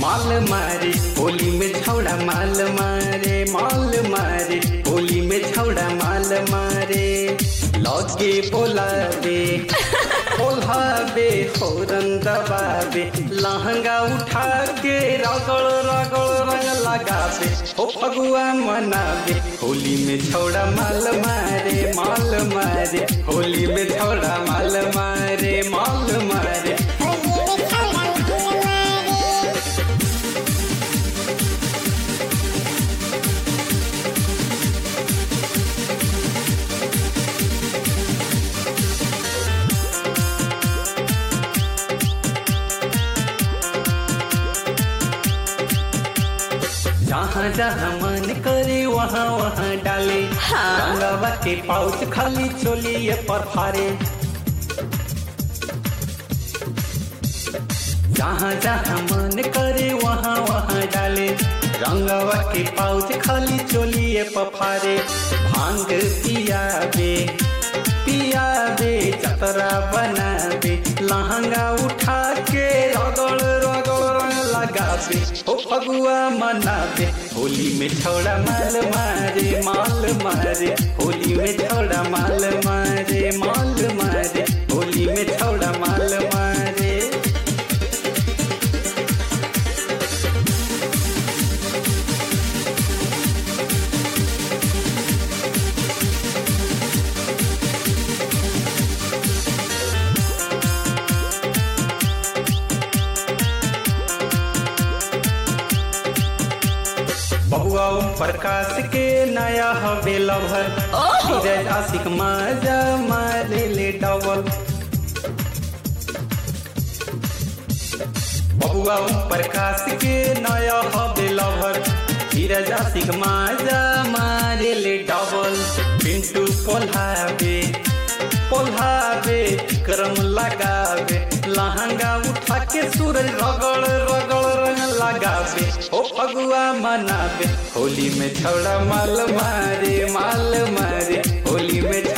माल मारे होली में छौड़ा माल मारे माल मारे होली में छौड़ा माल मारे लगे बोलावे बोलावे होरन दबावे लहंगा उठा के रगड़ रगड़ रंग लगावे ओ फगुआ मनावे होली में छौड़ा माल मारे माल मारे होली में छौड़ा माल मारे माल मारे जहाँ जहाँ मन करे वहाँ वहाँ डाले हाँ। रंगवा के पाउच खाली चोलिए पर फारे जहाँ जहाँ मन करे वहाँ वहाँ डाले रंगवा के पाउच खाली चोलिए पर फारे भांग पियाबे पियाबे चतरा बनाबे लहंगा उठा के रगड़ रगड़ रंग लगाबे ओ फगुआ मनाबे होली में छोड़ा माल मारे माल मारे होली में छोड़ा माल मारे माल मारे होली में छोड़ा माल मारे बबुआ ओम प्रकाश के नया हवे लभर ओहो। धीरज आशिक माजा मारे ले डबल बबुआ ओम प्रकाश के नया हवे लभर धीरज आशिक माजा मारे ले डबल पिंटू पोल्हावे पोल्हावे क्रम लगावे लहंगा उठा के सूरज रगड़ रगड़ रंग लगावे ओ फगुआ मनावे होली में छौड़ा माल मारे माल मारे होली में